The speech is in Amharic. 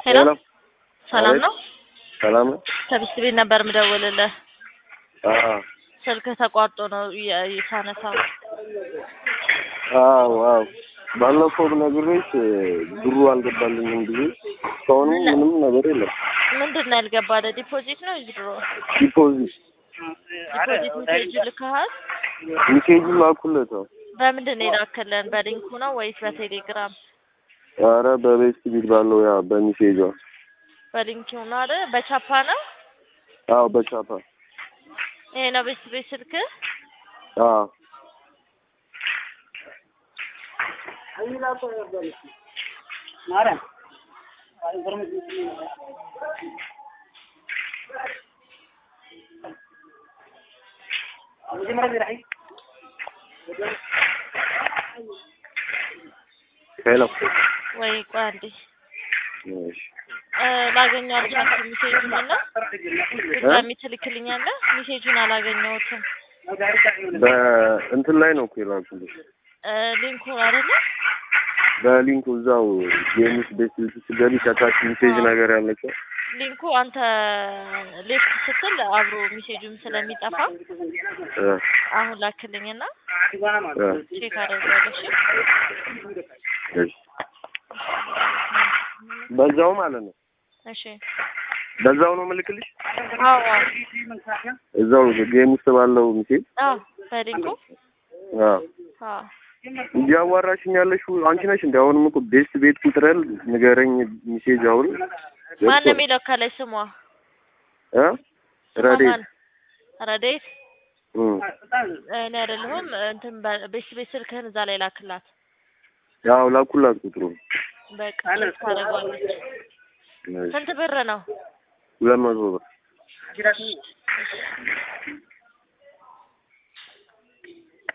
ሄሎ ሄሎ ሰላም አቤት። ነው? ሰላም ነው? ከቢስት ቤት ነበር ምደውልልህ። አዎ ስልክህ ተቋርጦ ነው የ- የ- ሳነሳው። አዎ አዎ ባለፈው ነግሬሽ ብሩ አልገባልኝም ብዬ እስካሁን ምንም ነገር የለም። ምንድን ነው ያልገባለ? ዲፖዚት ነው ዊዝድሮ? ዲፖዚት ዲፖዚት ሜሴጅ ልከሃል? ሚሴጁ ላኩለት። አዎ በምንድን ነው የላክልን? በሊንኩ ነው ወይስ በቴሌግራም? ኧረ በቤስት ቢት ባለው ያ በሚሴጇ በሊንኩ ነው አይደል? በቻፓ ነው? አዎ በቻፓ ይሄ ነው ቤስት ቤት ስልክህ? አዎ ሄሎ ወይ ቆይ አንዴ እሺ እ ላገኘው አልቻልኩም። ሜሴጁን እና ድጋሚ ትልክልኛለህ? ሜሴጁን አላገኘሁትም። በእንትን ላይ ነው እኮ የላኩልሽ እ ሊንኩን አይደለ? በሊንኩ እዛው የሚስ ቤት ስትገቢ ከታች ሚሴጅ ነገር ያለችው ሊንኩ አንተ ሌፍት ስትል አብሮ ሜሴጁም ስለሚጠፋ እ አሁን ላክልኝና እ ቼክ አደርጋለሁ። እሺ እሺ በዛው ማለት ነው እሺ። በዛው ነው ምልክልሽ አዎ አዎ እዛው ጌም ውስጥ ባለው ሚሴጅ አዎ በሊንኩ አዎ አዎ እያዋራሽኝ ያለሽው አንቺ ነሽ እንዴ? አሁንም እኮ ቤስት ቤት ቁጥረል ንገረኝ ሚሴጅ አሁን ማን ነው የሚለው ከላይ ስሟ? እ ስሟ ረዴት ማን? ረዴት እም እኔ አይደለሁም። እንትን ቤት ቤት ስልክህን እዛ ላይ ላክላት። ያው ላኩላት ቁጥሩ በቃ ቼክ ታደርጓለች። ስንት ብር ነው? ሁለት መቶ ብር